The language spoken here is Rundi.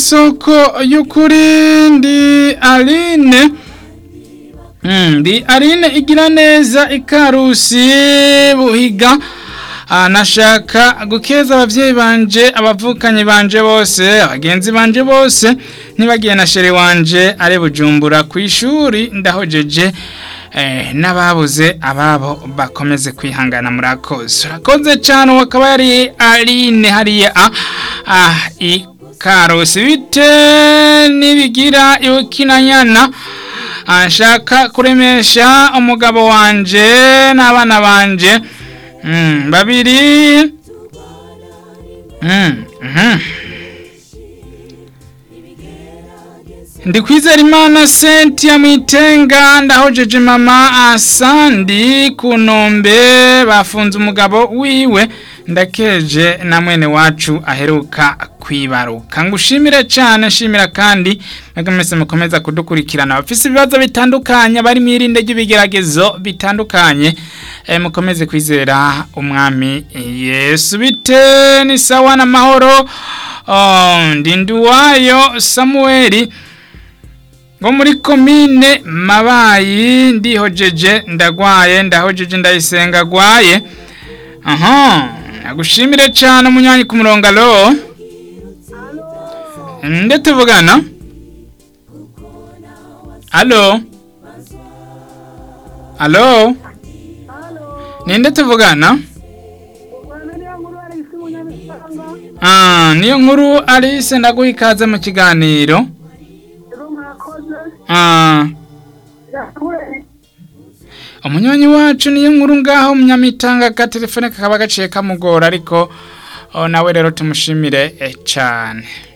isoko y'ukuri ndi aline Mm, ndi aline igira neza ikarusi buhiga Ah, nashaka gukeza abavyeyi banje abavukanyi banje bose abagenzi banje bose ntibagiye na shere wanje ari bujumbura ku ishuri ndahojeje eh, n'ababuze ababo bakomeze kwihangana murakoze urakoze cyane wakaba yari aline hariya ah, ah, ikarusi bite nibigira ikinanyana ashaka kuremesha umugabo wanje n'abana banje mm, babiri mm, mhm. ndi kwizera imana sentia mwitenga ndahojeje mama asandi ku nombe bafunze umugabo wiwe ndakeje na mwene wacu aheruka kwibaruka ngushimire cyane nshimira kandi mwebwe mwese mukomeza kudukurikirana abafise ibibazo bitandukanye bari mwirinde ry'ibigeragezo bitandukanye e, mukomeze kwizera umwami yesu bite ni sawa n'amahoro oh, ndi nduwayo samuweli ngo muri komine mabayi ndihojeje ndagwaye ndahojeje ndayisenga agwaye aha nagushimire cyane umunywanyi ku murongo alo nde tuvugana alo alo ninde tuvugana Ah, niyo nkuru Alice ndaguha ikaze mu kiganiro Ah, umunywanyi wacu niyo nkuru ngaho munyamitanga ka telefone kakaba gaciye kamugora ariko oh, nawe rero tumushimire eh, cyane